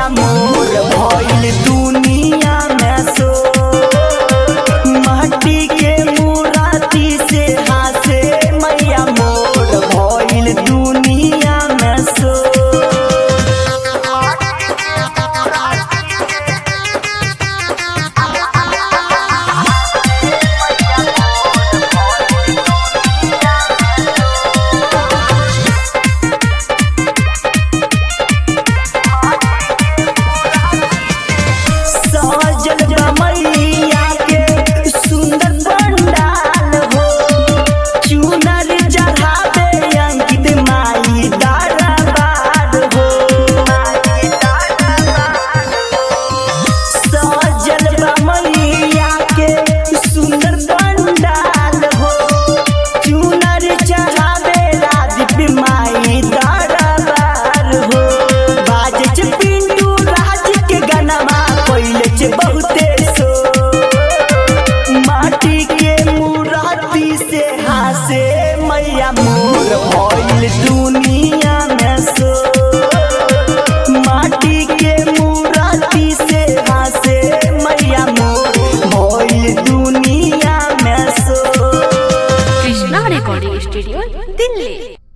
मोर भइल दुनिया में सो माटी के मुराती से हासे मैया मोर भइल दुनिया में सो सजल बमैया के सुंदर पंडाल हो चुनर चढ़ावे अंकित माई दरबार हो सजल बमैया के सुंदर पंडाल हो चुनर चढ़ावे राजपी माई दरबार हो बाजे छ पिंटू राज के गनमा पहिले छ बहुते सो माटी के मुराती से हासे मैया मोर भइल दुनिया में सो माटी के मुराती से हासे मैया मोर भइल दुनिया में सो कृष्णा रेकॉर्डिंग स्टूडियो दिल्ली